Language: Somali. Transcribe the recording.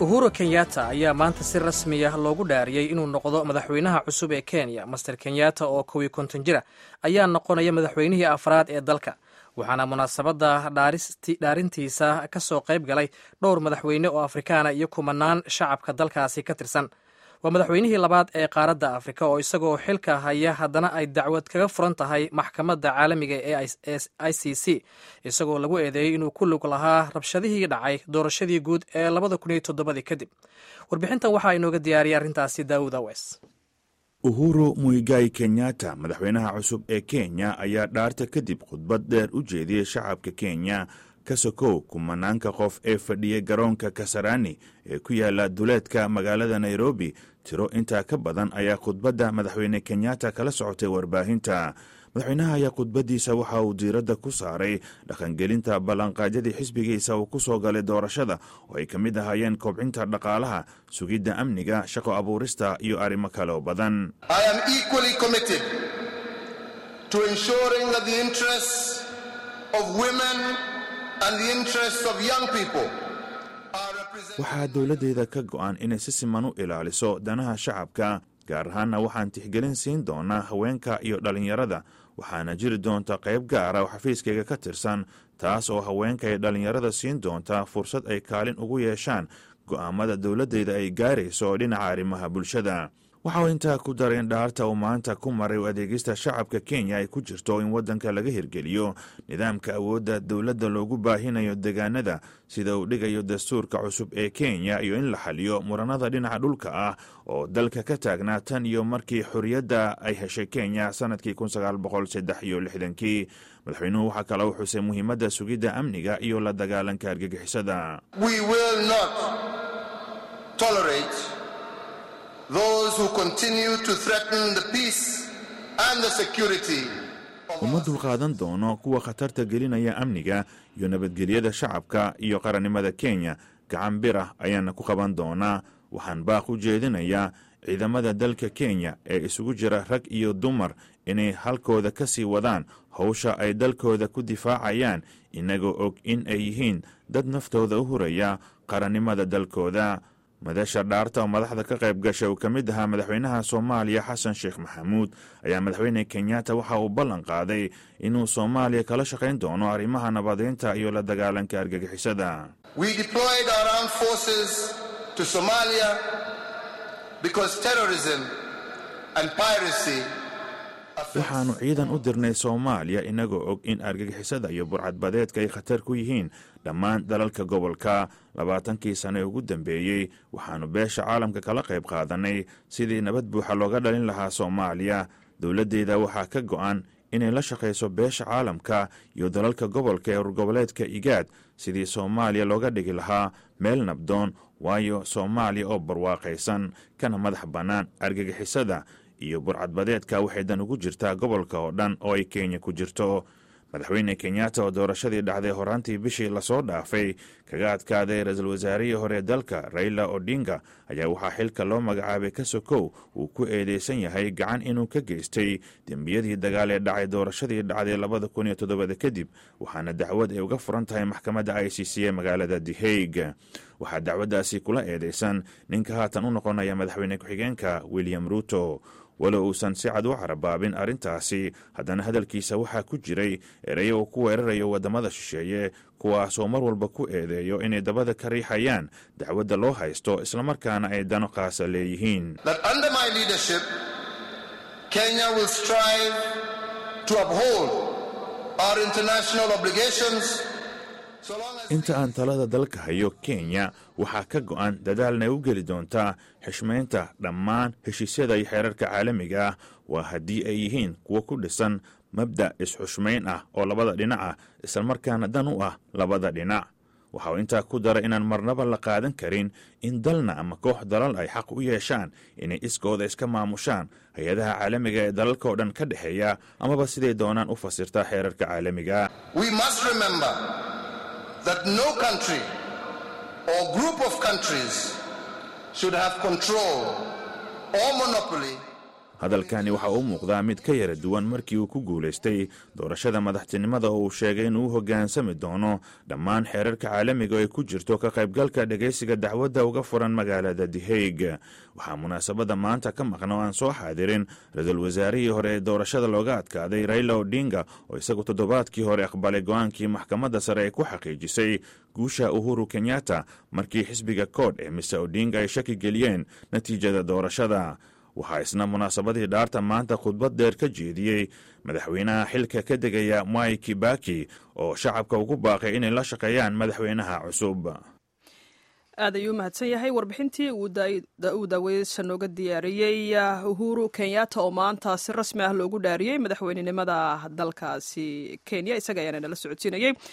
uhuru kenyatta ayaa maanta si rasmi ah loogu dhaariyey inuu noqdo madaxweynaha cusub ee kenya master kenyatta oo kow iyo konton jira ayaa noqonaya madaxweynihii afraad ee dalka waxaana munaasabadda dhaarintiisa ka soo qayb galay dhowr madaxweyne oo afrikaana iyo kumanaan shacabka dalkaasi ka tirsan waa madaxweynihii labaad ee qaaradda afrika oo isagoo xilka haya haddana ay dacwad kaga furan tahay maxkamadda caalamiga ee i c c isagoo lagu eedeeyey inuu ku lug lahaa rabshadihii dhacay doorashadii guud ee labada kun iyo toddobadii kadib warbixintan waxaa inooga diyaariyay arrintaasi daawud awes uhuru muigai kenyatta madaxweynaha cusub ee kenya ayaa dhaarta kadib khudbad dheer u jeediyey shacabka kenya ka sokow kumanaanka qof ee fadhiyay garoonka kasarani ee ku yaala duleedka magaalada nairobi tiro intaa ka badan ayaa khudbadda madaxweyne kenyatta kala socotay warbaahinta madaxweynaha ayaa khudbaddiisa waxa uu diiradda ku saaray dhaqangelinta ballanqaadyadii xisbigiisa uu ku soo galay doorashada oo ay ka mid ahaayeen kobcinta dhaqaalaha sugidda amniga shaqo abuurista iyo arrimo kale oo badan waxaa dowladdeeda ka go'an inay si siman u ilaaliso danaha shacabka gaar ahaanna waxaan tixgelin siin doonaa haweenka iyo dhallinyarada waxaana jiri doonta qayb gaara oo xafiiskayga ka tirsan taas oo haweenka iyo dhallinyarada siin doonta fursad ay kaalin ugu yeeshaan go'aamada dowladdeyda ay gaarayso dhinaca arrimaha bulshada waxa uu intaa ku daray in dhaarta uu maanta ku maray u adeegista shacabka kenya ay ku jirto in waddanka laga hirgeliyo nidaamka awoodda dowladda loogu baahinayo deegaanada sida uu dhigayo dastuurka cusub ee kenya iyo in la xaliyo muranada dhinaca dhulka ah oo dalka ka taagnaa tan iyo markii xorriyadda ay heshay kenya sannadkii iyo lixdankii madaxweynuhu waxaa kale u xusay muhiimadda sugidda amniga iyo la dagaalanka argagixisada uma dulqaadan doono kuwa khatarta gelinaya amniga iyo nabadgelyada shacabka iyo qarannimada kenya gacan bir ah ayaana ku qaban doonaa waxaan baaq u jeedinayaa ciidamada dalka kenya ee isugu jira rag iyo dumar inay halkooda ka sii wadaan howsha ay dalkooda ku difaacayaan inagoo og in ay yihiin dad naftooda u huraya qarannimada dalkooda madasha dhaarta oo madaxda ka qayb gasha uu ka mid ahaa madaxweynaha soomaaliya xasan sheekh maxamuud ayaa madaxweyne kenyatta waxa uu ballan qaaday inuu soomaaliya kala shaqayn doono arrimaha nabadeynta iyo la dagaalanka argagixisada waxaannu ciidan u dirnay soomaaliya inagoo og in argagixisada iyo burcadbadeedka ay khatar ku yihiin dhammaan dalalka gobolka labaatankii sane ee ugu dambeeyey waxaannu beesha caalamka kala qayb qaadannay sidii nabad buuxa looga dhalin lahaa soomaaliya dowladdeeda waxaa ka go'an inay la shaqayso beesha caalamka iyo dalalka gobolka ee urgoboleedka igaad sidii soomaaliya looga dhigi lahaa meel nabdoon waayo soomaaliya oo barwaaqaysan kana madax bannaan argagixisada iyo burcadbadeedka waxay dan ugu jirtaa gobolka oo dhan oo ay kenya ku jirto madaxweyne kenyatta oo doorashadii dhacday horaantii bishii lasoo dhaafay kaga adkaaday ra-iisul wasaarihii hore dalka raila odinga ayaa waxaa xilka loo magacaabay ka sokow uu ku eedeysan yahay gacan inuu ka geystay dembiyadii dagaal ee dhacay doorashadii dhacday labada kun iyo toddobada kadib waxaana dacwad ay uga furan tahay maxkamadda i c c ee magaalada the haig waxaa dacwaddaasi kula eedeysan ninka haatan u noqonaya madaxweyne ku-xigeenka william ruto walow uusan si cad u carabaabin arrintaasi haddana hadalkiisa waxaa ku jiray ereyo uu ku weerarayo waddamada shisheeye kuwaasoo mar walba ku eedeeyo inay dabada ka riixayaan dacwadda loo haysto islamarkaana ay dano qaasa leeyihiin inta aan talada dalka hayo kenya waxaa ka go'an dadaalna u geli doontaa xishmaynta dhammaan heshiisyada iyo xeerarka caalamiga ah waa haddii ay yihiin kuwo ku dhisan mabda' is-xushmayn ah oo labada dhinac ah islamarkaana dan u ah labada dhinac waxa uu intaa ku daray inaan marnaba la qaadan karin in dalna ama koox dalal ay xaq u yeeshaan inay iskooda iska maamushaan hay-adaha caalamiga ee dalalkao dhan ka dhexeeya amaba siday doonaan u fasirtaa xeerarka caalamiga that no country or group of countries should have control or monopoly hadalkani waxa uu muuqdaa mid ka yara duwan markii uu ku guulaystay doorashada madaxtinimada oo uu sheegay inuu u hoggaansami doono dhammaan xeerarka caalamiga oo ay ku jirto ka qaybgalka dhegaysiga dacwadda uga furan magaalada dihayg waxaa munaasabadda maanta ka maqna oo aan soo xaadirin ra-iisul wasaarihii hore ee doorashada looga adkaaday raila odinga oo isagu toddobaadkii hore aqbalay go-aankii maxkamadda sare ay ku xaqiijisay guusha uhuru kenyatta markii xisbiga kood ee mise odinga ay shaki geliyeen natiijada doorashada waxaa isna munaasabadii dhaarta maanta khudbad dheer ka jeediyey madaxweynaha xilka ka degaya mwai kibaki oo shacabka ugu baaqay inay la shaqeeyaan madaxweynaha cusub aad ayuu u mahadsan yahay warbixintii uu daaweysa nooga diyaariyey uhuru kenyatta oo maanta si rasmi ah loogu dhaariyey madaxweynenimada dalkaasi kenya isaga ayaana nala socodsiinayey